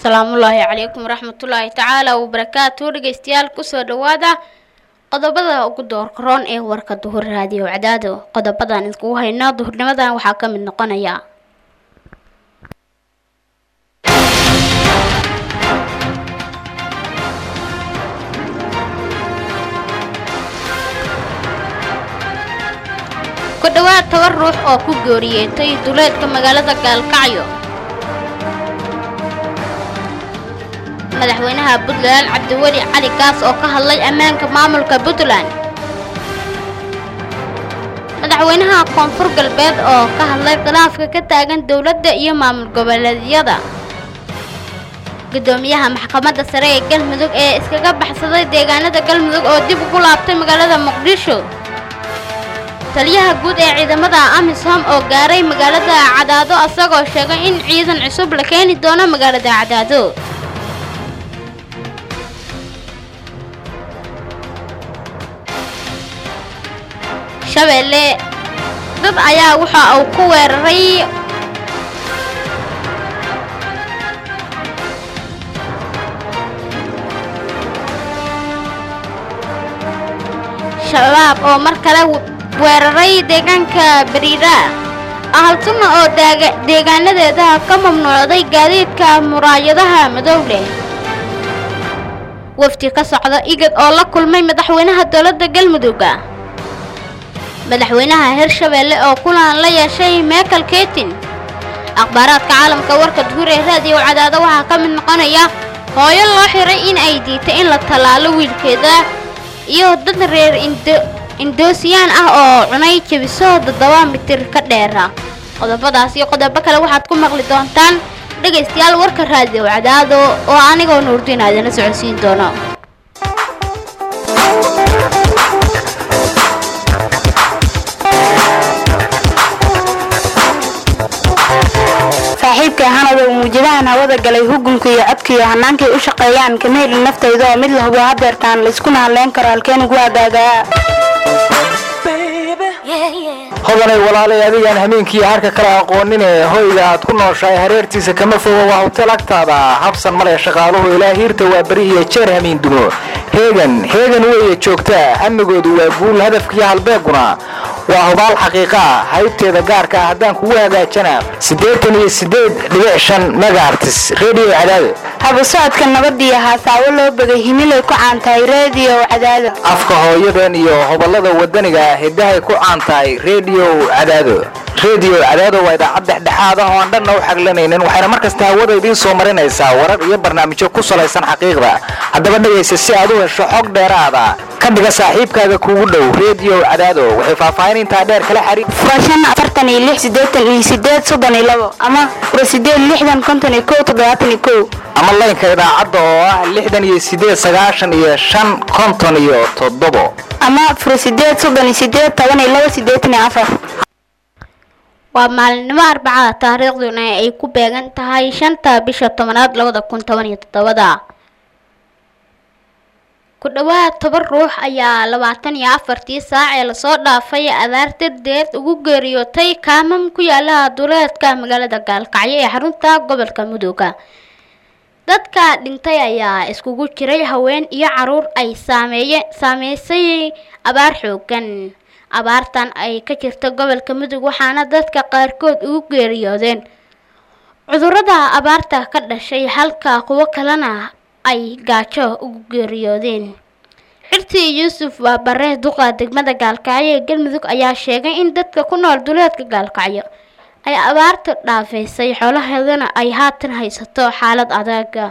asalaamullaahi calaykum waraxmatullaahi tacaala wabarakaatu dhegeystayaal kusoo dhawaada qodobada ugu doorka roon ee warka duhur raadiyo cadaado qodobadan iskugu hayno duhurnimadan waxaa ka mid noqonaya ku dhowaad toban ruux oo ku geeriyeetay duleedka magaalada gaalkacyo madaxweynaha puntland cabdiweli cali kaas oo ka hadlay ammaanka maamulka puntland madaxweynaha koonfur galbeed oo ka hadlay khilaafka ka taagan dowladda iyo maamul goboleedyada gudoomiyaha maxkamadda sare ee galmudug ee iskaga baxsaday deegaanada galmudug oo dib ugu laabtay magaalada muqdisho taliyaha guud ee ciidamada amisom oo gaaray magaalada cadaado asagoo sheegay in ciidan cusub la keeni doono magaalada cadaado shabeelle dad ayaa waxa uu ku weeraray shabaab oo mar kale weeraray deegaanka bariira ahaltuna oo deegaanadeeda ka mamnuucday gaadiidka muraayadaha madow leh wafdi ka socda igad oo la kulmay madaxweynaha dowladda galmudugga madaxweynaha hirshabeelle oo kulan la yeeshay michael ketin akhbaaraadka caalamka warka duhur ee raadiyo cadaado waxaa ka mid noqonaya hooyo loo xiray in ay diitay in la tallaalo wiilkeeda iyo dad reer indoosiyaan ah oo cunay jebiso toddoba mitir ka dheera qodobadaas iyo qodobo kale waxaad ku maqli doontaan dhegaystayaal warka raadiyo cadaado oo anigoo nuurdiin aadana socodsiin doono saaxiibkay hanadow muujadahan hawada galay hugunka iyo codkaiyo hannaankay u shaqeeyaan kama helin naftayda oo mid la hubo hadeertaan layskuna hadleyn karo halkeen ugu hagaagaa hodanay walaalay adigaan hameenkii harka kala aqooninee hoyga aad ku nooshahay hareertiisa kama fogo waa hotel agtaada habsan male shaqaaluhu ilaa hiirta waa beri iyo jeer hamiin dumo heegan heegan weeye joogtaa amnigoodu waa guul hadafkiiyo halbeeguna waa hubaal xaqiiqaa haybteeda gaarka ah haddaan kugu hagaajana siddeetan iyo siddeed dhibic shan megaartis redio cadaado haba socodka nabadiyo haasaawo loo begay himilay ku caan tahay reediyo cadaado afka hooyadan iyo hobalada wadaniga hiddahay ku caan tahay redio cadaado redio cadaado waa idaacad dhexdhexaad ah oo aan dhanna u xaglanaynin waxayna mar kasta hawada idiin soo marinaysaa warar iyo barnaamijyo ku salaysan xaqiiqda haddaba dhegaysa si aad u hesho xog dheeraada ka dhiga saaxiibkaaga kuugu dhow redio cadaado waxay faahfaahin intaa dheer kala xariir furashan afartan iyo lix siddeetan iyo sideed soddon iyo labo ama fura sideed lixdan konton iyo kow toddobaatan iyo kow ama laynka idaacadda oo ah lixdan iyo sideed sagaashan iyo shan konton iyo toddobo ama fura sideed soddon iyo sideed toban iyo labo siddeetan iyo afar waa maalinimo arbacada taariikhduna ay ku beegan tahay shanta bisha tobanaad labada kun toban iyo toddobada ku dhowaad toban ruux ayaa labaatan iyo afartii saac ee lasoo dhaafay abaar dardeed ugu geeriyootay kaamam ku yaala duleedka magaalada gaalkacyo ee xarunta gobolka mudooga dadka dhintay ayaa iskugu jiray haween iyo caruur ay saameeye saameysay abaar xoogan abaartan ay ka jirta gobolka mudug waxaana dadka qaarkood ugu geeriyoodeen cudurada abaarta ka dhashay halka kuwo kalena ay gaajo ugu geeriyoodeen xirtii yuusuf waa bare duqa degmada gaalkacyo ee galmudug ayaa sheegay in dadka ku nool duleedka gaalkacyo ay abaarta dhaafaysay xoolaheedana ay haatan haysato xaalad adaaga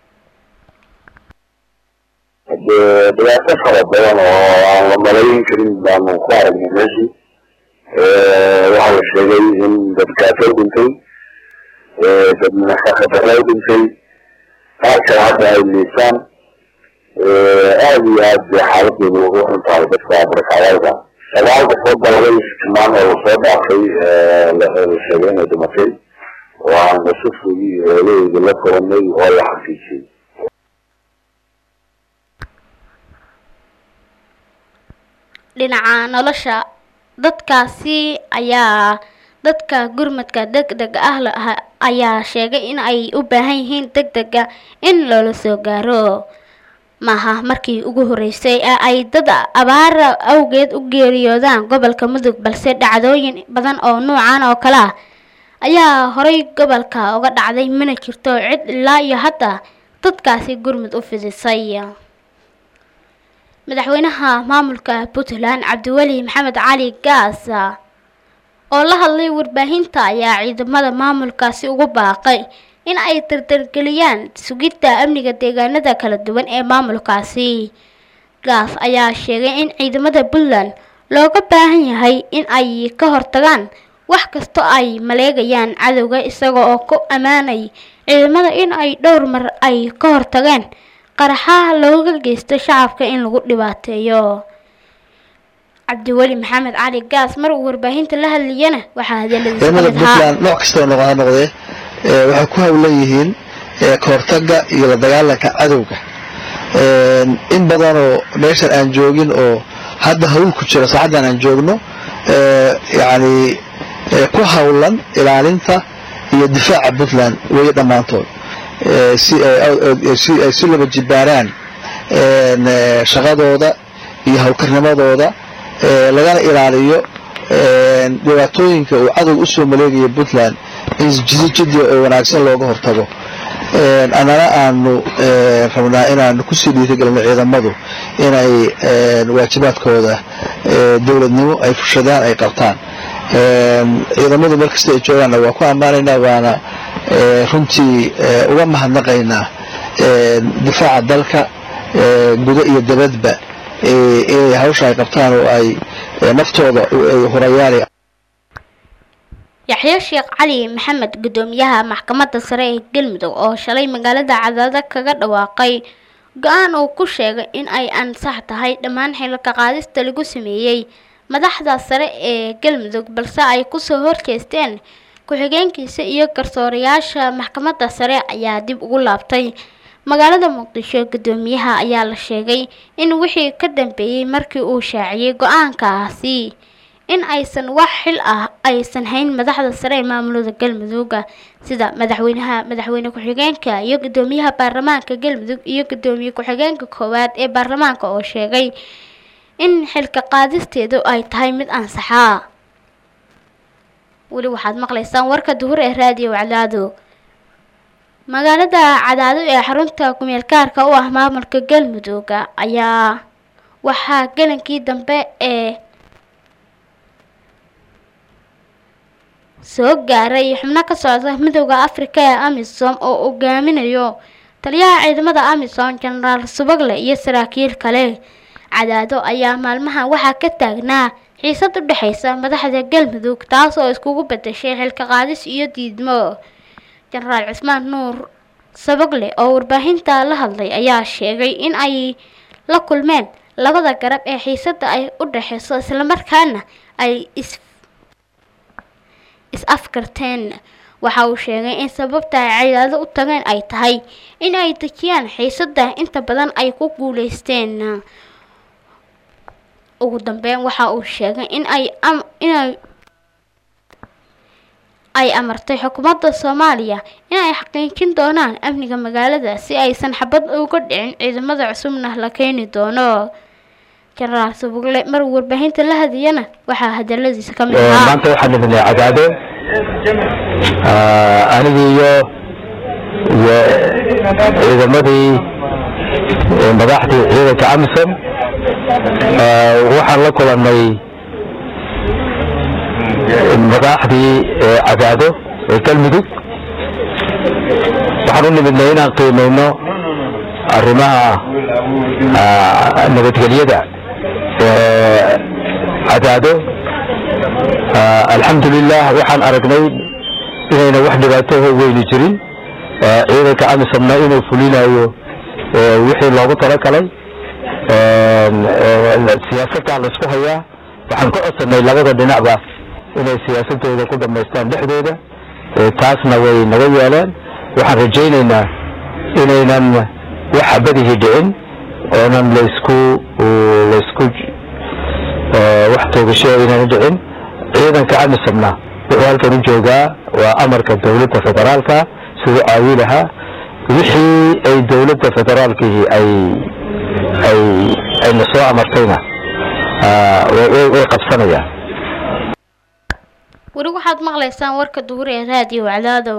dee dhibaato fara badan oo aan la malayn karin baanu ku aragnay meeshii waxaa la sheegay in dad kaato dhintay dad nafaqadaro dhintay qaar kale hadda ay liisaan aad iyo aad bay xaaladoodu ugu xun tahay dadka barkacdaalka sagaal qofood baa laga isticmaan oo lasoo dhaafay la sheegay inay dhimatay oo aan lasufugii eeladeeda la koranay oo la xaqiijiyey dhinaca nolosha dadkaasi ayaa dadka gurmadka degdega ah la- ayaa sheegay in ay u baahan yihiin degdega in loola soo gaaro maaha markii ugu horeysay ee ay dad abaara awgeed u geeriyoodaan gobolka mudug balse dhacdooyin badan oo nuucan oo kale ah ayaa horay gobolka uga dhacday mana jirto cid ilaa iyo hadda dadkaasi gurmud u fidisay madaxweynaha maamulka puntland cabdiweli maxamed cali gaas oo la hadlay warbaahinta ayaa ciidamada maamulkaasi ugu baaqay in ay dardargeliyaan sugidda amniga deegaanada kala duwan ee maamulkaasi gaas ayaa sheegay in ciidamada puntland looga baahan yahay in ay ka hortagaan wax kastoo ay maleegayaan cadowga isaga oo ku ammaanay ciidamada in ay dhowr mar ay ka hortageen qaraxaha looga geysto shacabka in lagu dhibaateeyo cabdiweli maxamed cali gaas mar uu warbaahinta la hadlayana waxaa hadaladiisa ka ciidamada mid ahaa puntland nooc kastoo noqo ha noqdee ee, waxay ku hawlan yihiin ee, ka hortagga iyo la dagaalanka cadowga Een, in badanoo meeshan aan joogin oo hadda hawl ku jira saacaddan aan joogno ee, yacni ee, ku hawlan ilaalinta iyo difaaca puntland weeye dhammaantood Ee, si ay aw- aw- si ay si laba jibaaraan een, ee, shaqadooda iyo hawlkarnimadooda ee, lagana ilaaliyo een, dhibaatooyinka uu cadowga usoo maleegaya puntland in jidi jidi oo wanaagsan looga hortago Een, annana aanu een, rabnaa inaanu kusii dhiirigelino ciidamadu inay een, waajibaadkooda ee, dowladnimo ay fushadaan ay qabtaan Een, ciidamadu meel kasta ay joogaanna waa ku ammaanaynaa waana ee, runtii ee, uga mahadnaqaynaa een, difaaca dalka ee, gudo iyo dabadba ee, inay hawsha ay qabtaan oo ay ee, naftooda u- ay hurayaali yaxya sheekh cali maxamed gudoomiyaha maxkamadda sare ee galmudug oo shalay magaalada cadaada kaga dhawaaqay go-aan uu ku sheegay in ay ansax tahay dhammaan xilka qaadista lagu sameeyey madaxda sare ee galmudug balse ay kusoo horjeesteen ku-xigeenkiisa iyo garsoorayaasha maxkamadda sare ayaa dib ugu laabtay magaalada muqdisho gudoomiyaha ayaa la sheegay in wixii ka dambeeyey markii uu shaaciyey go-aankaasi in aysan wax xil ah aysan hayn madaxda sare ee maamulada galmudugga sida madaxweynaha madaxweyne ku-xigeenka iyo gudoomiyaha baarlamaanka galmudug iyo gudoomiye ku-xigeenka koowaad ee baarlamaanka oo sheegay in xilka qaadisteedu ay tahay mid ansaxaa weli waxaad maqlaysaan warka duhur ee raadiyo cadaado magaalada cadaado ee xarunta kumeel gaarka u ah maamulka galmudugga ayaa waxaa gelankii dambe ee soo gaaray xubno ka socda midooda afrika ee amisom oo hogaaminayo taliyaha ciidamada amisom jenaraal subagle iyo saraakiil kale cadaado ayaa maalmahan waxaa ka taagnaa xiisad u dhexaysa madaxda galmudug taas oo iskugu bedeshay xilka qaadis iyo diidmo jenaraal cismaan nuur sabagle oo warbaahinta la hadlay ayaa sheegay in ay la kulmeen labada garab ee xiisada ay u dhexeyso islamarkaana ay is is-afkarteen waxa uu sheegay in sababta ay ciidado u tageen ay tahay in ay dejiyaan xiisada inta badan ay ku guuleysteen ugu dambeyn waxa uu sheegay in ay am inay ay amartay xukuumadda soomaaliya in ay xaqiijin doonaan amniga magaalada si aysan xabad uga dhicin ciidamada cusubna la keeni doono jenaraal subugle mar warbaahinta la hadiyana waxaa hadaladiisa ka mid ahaa maanta waxaan nimidnay cadaado anigii iyo iyo ciidamadii eh, madaxdii ciidanka amisom Eh, waxaan la kulannay madaxdii eh, cadaado ee galmudug waxaan u nimidnay inaan qiimayno arrimaha ah, nabadgelyada ee cadaado Ah, alxamdulilah waxaan aragnay inayna wax dhibaato weyni jirin Eh, ciidanka amisomna inuu fulinayo eh, wixii loogu talagalay siyaasaddaa laisku hayaa waxaan ka codsanay labada dhinacba inay siyaasadooda ku dhamaystaan dhexdooda Eh, taasna way naga yeeleen waxaan rajaynaynaa inaynan wax xabadihii dhicin oonan laysku laysku eh, wax toogasho inayna dhicin ciidanka amisomna wuxuu halkan u joogaa waa amarka dowladda federaalka siduu caawi lahaa wixii ay dowladda federaalkii ay ay ayna soo amartayna way qabsanayaan weli waxaad maqlaysaan warka duhur ee raadiyo wacdaado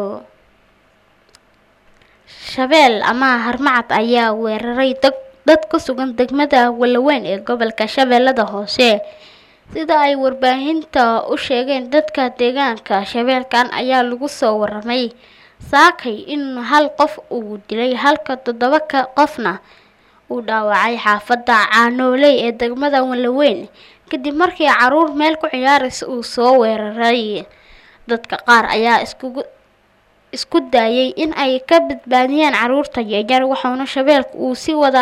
shabeel ama harmacad ayaa weeraray dad ku sugan degmada walaweyn ee gobolka shabeellada hoose sida ay warbaahinta u sheegeen dadka deegaanka shabeelkan ayaa lagu soo waramay saakay in hal qof uu dilay halka toddoba ka qofna uu dhaawacay xaafadda caanooley ee degmada walaweyn kadib markii caruur meel ku ciyaaraysa uu soo weeraray dadka qaar ayaa iskugu isku daayay in ay ka badbaadiyaan caruurta yaryar waxauna shabeelka uu si wada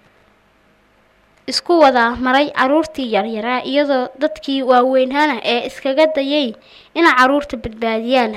isku wada maray caruurtii yaryaraa iyadoo dadkii waaweynhana ee iskaga dayay inay caruurta badbaadiyaan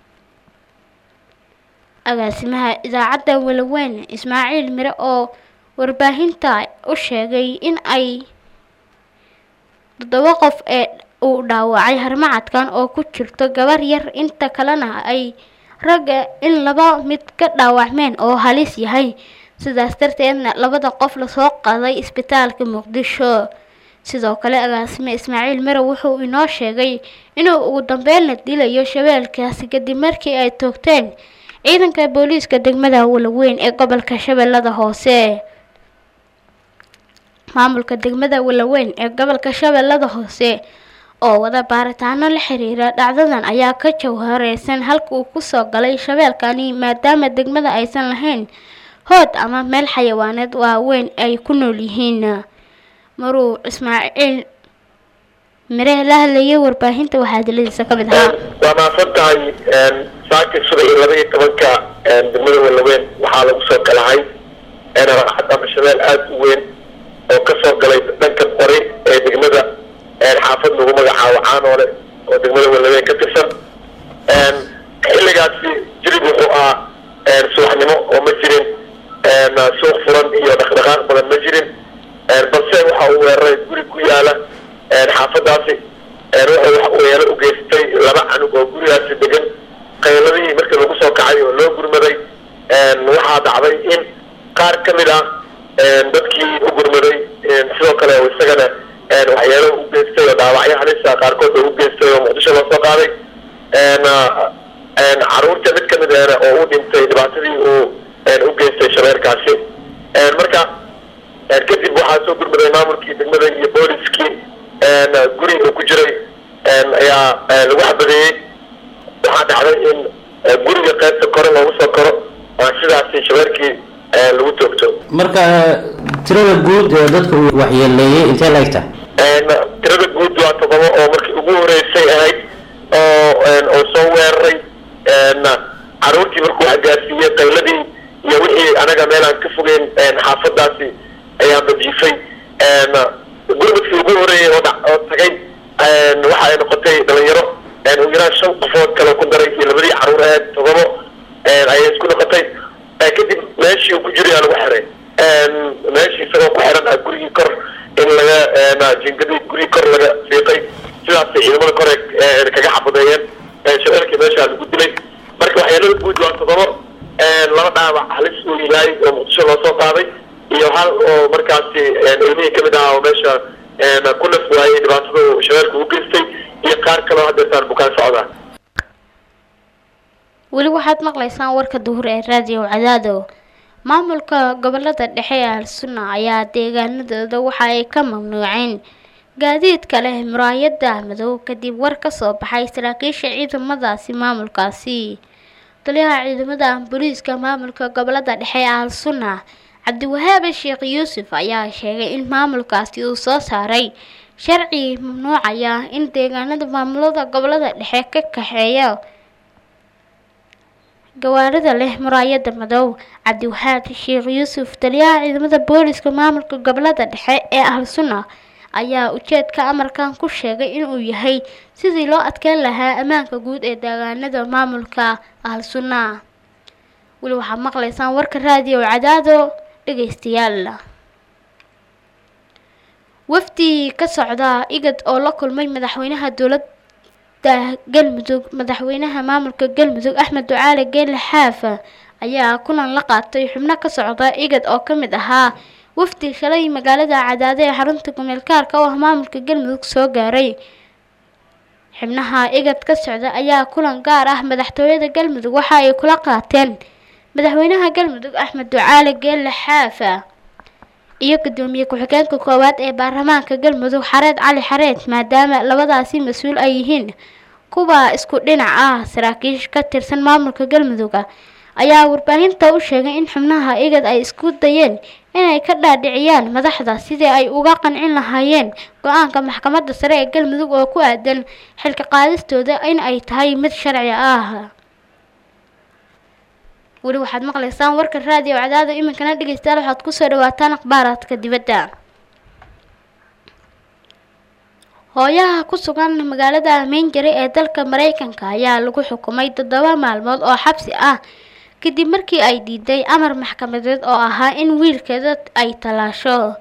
agaasimaha idaacadda walaweyn ismaaciil mire oo warbaahinta u sheegay in ay toddoba qof ee uu dhaawacay harmacadkan oo ku jirto gabar yar inta kalena ay ragga in laba mid ka dhaawacmeen oo halis yahay sidaas darteedna labada qof lasoo qaaday isbitaalka muqdisho sidoo kale agaasime ismaaciil mare wuxuu inoo sheegay inuu ugu dambeynna dilayo shabeelkaasi kadib markii ay toogteen ciidanka booliiska degmada walaweyn ee gobolka shabeellada hoose maamulka degmada walaweyn ee gobolka shabeellada hoose oo wada baaritaano la xiriira dhacdadan ayaa ka jawhareysan halka uu kusoo galay shabeelkani maadaama degmada aysan lahayn hood ama meel xayawaaneed waaweyn ay ku nool yihiin maruu ismaaciil mire la hadlayay warbaahinta waxaa diladiisa ka mid ahaa waa mahadsan tahay saaki sida iyo laba iyo tobanka degmada walaweyn waxaa lagu soo galahay raaxad ama shabeel aada u weyn oo kasoo galay dhanka qori ee degmada xaafad lagu magacaabo caanoole oo degmada walaweyn ka tirsan xilligaasi jirib wuxuu ahaa subaxnimo oo ma jirin suuq furan iyo dhaqdhaqaaq badan ma jirin balse waxa uu weeraray guri ku yaala xaafadaasi wuxuu weelo u geystay laba canug oo gurigaasi degan qayladihii markii lagu soo kacay oo loo gurmaday waxaa dhacday in qaar ka mid ah dadkii u gurmaday sidoo kale isagana waxyaalo u geystay oo dhaawacyo halisa qaarkood oo u geystay oo muqdisho loo soo qaaday caruurta mid ka mid ahna oo u dhintay dhibaatadii uu u geystay shabeerkaasi marka kadib waxaa soo gurmaday maamulkii degmada iyo booliskii guri uu ku jiray ayaa lagu xabadeeyey waxaa dhacday in guriga qaybta kore loogu soo koro sidaasi shabeerkii lagu toogto marka tirada guud ee dadka uu waxyeeleeyey intee la egta tirada guud waa todoba oo markii ugu horeysay ahayd oo oo soo weeraray caruurtii markuu agaarsiiyey qayladii iyo wixii anaga meel aan ka fogeyn xaafadaasi ayaan bajiifay gurmadkii ugu horeeyey oo oo tagay waxa ay noqotay dhalinyaro ugu yaraan shan qofood kale ku daray iyo labadii caruur ahayd todobo ayay isku noqotay kadib meeshii uu ku jiray aa lagu xiray meeshii isagoo ku xiran ah gurigii kor in laga jingadii gurigii kor laga fiiqay sidaasay ciidamada kore kaga xabadeeyeen shabeelkii meeshaa lagu dilay marka waxyaalada guud waa todobo laba dhaawac halis uu yahay oo muqdisho loo soo qaaday iyo hal oo markaasi ilmihii kamid ahaa oo meesha ku naf waayey dhibaatada uu shabeelka u geystay iyo qaar kaleo hadeetaan bukaan socdaan weli waxaad maqlaysaan warka duhur ee raadiyo cadaado maamulka gobolada dhexe ee al-sunna ayaa deegaanadooda waxa ay ka mamnuuceen gaadiidka leh muraayada madow kadib war ka soo baxay saraakiisha ciidamadaasi maamulkaasi taliyaha ciidamada booliiska maamulka gobolada dhexe ee al-sunna cabdiwahaabe sheekh yuusuf ayaa sheegay in maamulkaasi uu soo saaray sharci mamnuucaya in deegaanada maamulada gobolada dhexe ka kaxeeya gawaarida leh muraayada madow cabdiwahaab sheekh yuusuf taliyaha ciidamada booliska maamulka gobolada dhexe ee al-sunna ayaa ujeedka amarkan ku sheegay inuu yahay sidii loo adkeyn lahaa ammaanka guud ee deegaanada maamulka al-sunna weli waxaad maqlaysaan warka raadiyo cadaado dhegeystayaal wafdi ka socda igad oo la kulmay madaxweynaha dowlad dowladda galmudug madaxweynaha maamulka galmudug axmed ducaale geelle xaafa ayaa kulan la qaatay xubno ka socda igad oo ka mid ahaa wafdi shalay magaalada cadaade ee xarunta gomeelkaarka oo ah maamulka galmudug soo gaaray xubnaha igad ka socda ayaa kulan gaar ah madaxtooyada galmudug waxa ay kula qaateen madaxweynaha galmudug axmed ducaale geelle xaafa iyo gudoomiye ku-xigeenka koowaad ee baarlamaanka galmudug xareed cali xareed maadaama labadaasi mas-uul ay yihiin kuwa isku dhinac ah saraakiish ka tirsan maamulka galmudug ayaa warbaahinta u sheegay in xubnaha igad ay isku dayeen inay ka dhaadhiciyaan madaxda sidii ay uga qancin lahaayeen go-aanka maxkamadda sare ee galmudug oo ku aadan xilka qaadistooda in ay tahay mid sharci ah weli waxaad maqlaysaan warka raadiyo cadaada iminkana dhegeystayaal waxaad kusoo dhawaataan akhbaaraadka dibadda hooyaha ku sugan magaalada minjari ee dalka mareykanka ayaa lagu xukumay toddoba maalmood oo xabsi ah kadib markii ay diiday amar maxkamadeed oo ahaa in wiilkeeda ay talaasho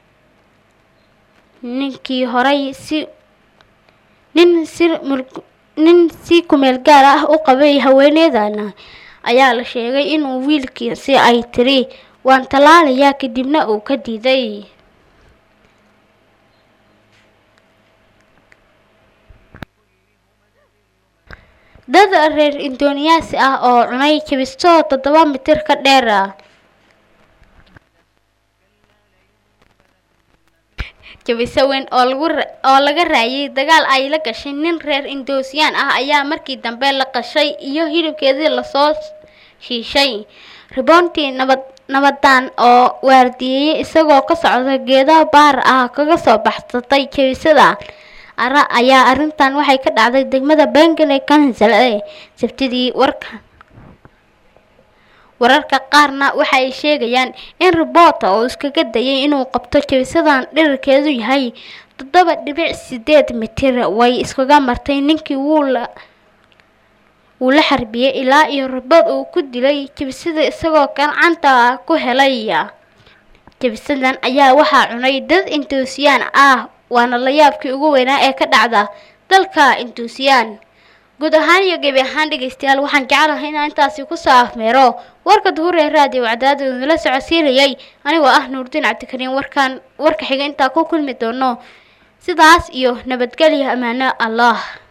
ninkii horay si nin si nin si kumeel gaar ah u qabay haweeneydana ayaa la sheegay inuu wiilkiisi ay tiri waan tallaalayaa kadibna uu ka diiday dad reer indoniyaasi ah oo cunay jabisto toddoba mitir ka dheer ah jabiso weyn oo lagu oo laga raayay dagaal ay la gashay nin reer indosiyaan ah ayaa markii dambe la qashay iyo hilibkeedii lasoo shiishay ribontii nabad nabadaan oo waardiyeeyay isagoo ka socda geedo baar ah kaga soo baxsatay jabisada ara ayaa arrintan waxay ka dhacday degmada bengale kansal ee sabtidii warka wararka qaarna waxa ay sheegayaan in riboota oo iskaga dayay inuu qabto jabisadan dhirirkeedu yahay toddoba dhibic sideed mitir way iskaga martay ninkii wuu la wuu la xarbiyey ilaa iyo ribood uu ku dilay jabisada isagoo gacanta ku helay jabisadan ayaa waxaa cunay dad indoosiyaan ah waana la yaabkii ugu weynaa ee ka dhacda dalka induusiyaan guud ahaan iyo gebi ahaan dhegeystayaal waxaan jecelahay inaan intaasi kusoo afmeero warka duhur ee raadiyo wacdaada idinla socodsiinayay anigoo ah nuurdiin cabdikariin warkaan warka xiga intaa ku kulmi doono sidaas iyo nabadgelyo ammaano allah